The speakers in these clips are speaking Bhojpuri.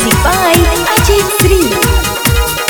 Music by Ajay Sri.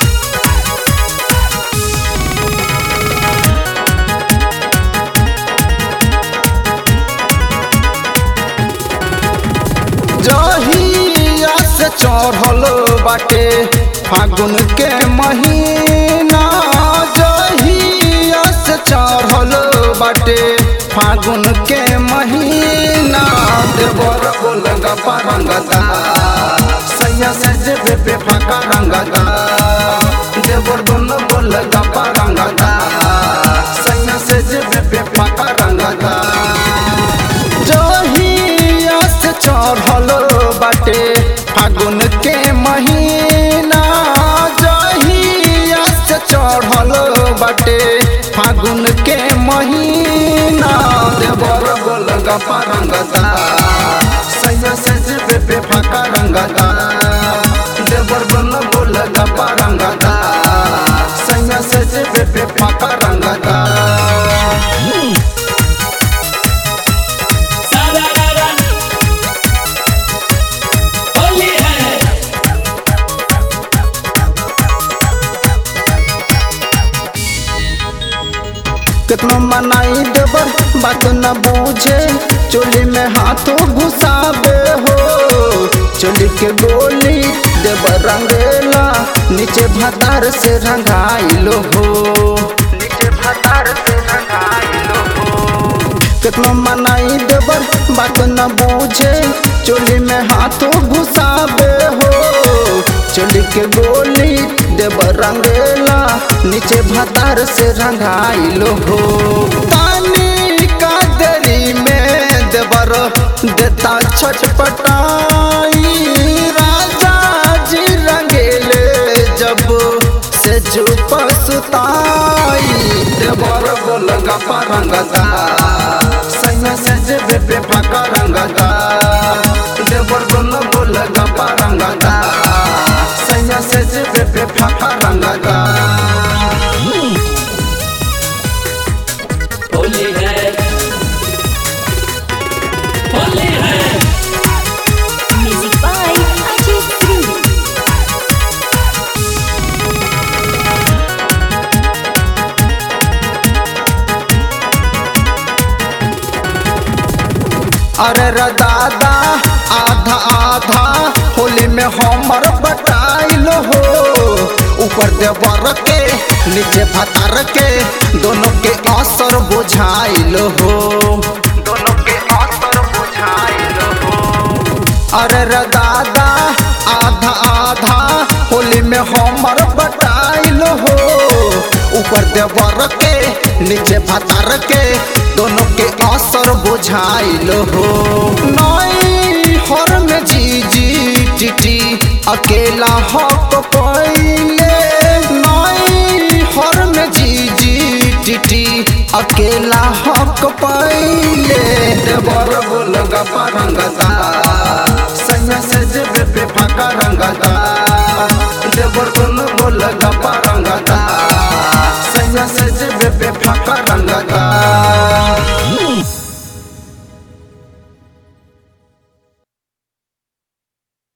जहिया से चढ़ल बाटे फागुन के महीना जहिया से चढ़ल बाटे फागुन के महीना देवर बोल गपा रंगदा सैया से जेबे पे फाका रंगदा देवर दोनों बोल गपा रंगदा सैया से जेबे पे फाका रंगदा जहिया से चढ़ल बाटे फागुन के महीना जहिया से चढ़ल बाटे फागुन के महीना देवर गोल गपा रंगदा सैया से जेबे पे फाका रंगदा देवर गोल गोल गपा रंगदा सैया से जेबे पे फाका रंगदा सारा रारा होली है कितना मनाई देवर बात न बूझे चोली में हाथों घुसाबे हो चोली के गोली देवर रंगेला नीचे भतार से रंगाइलो हो नीचे भतार से रंगाइलो हो कितना मनाई देवर बात न बूझे चोली में हाथों घुसाबे हो चोली के गोली देवर रंगेला नीचे भतार से रंगाइलो हो पानी का देरी में देवर देता छटपटाई राजा जी रंगेले जब से चुप सुताई देवर बोल गपा रंगदा सैया से जेबे पे फाका रंगदा देवर बोल बोल गपा रंगदा सैया से जेबे पे फाका रंगदा होली है होली है Music by Ajay Sri. अरे रे दादा आधा आधा होली में हमर बटाइल हो ऊपर देवर के नीचे भतार के दोनों के असर बुझाइल हो दोनों के असर बुझाइल हो अरे रे दादा आधा आधा होली में हमर बटाइल हो ऊपर देवर के नीचे भतार के दोनों के असर बुझाइल हो नई हर में जी जी टिटी अकेला हक पहिले नई हर में जी जी टिटी अकेला हक पहिले देवर बोल गपा रंगदा सैया से जेबे पे फाका रंगदा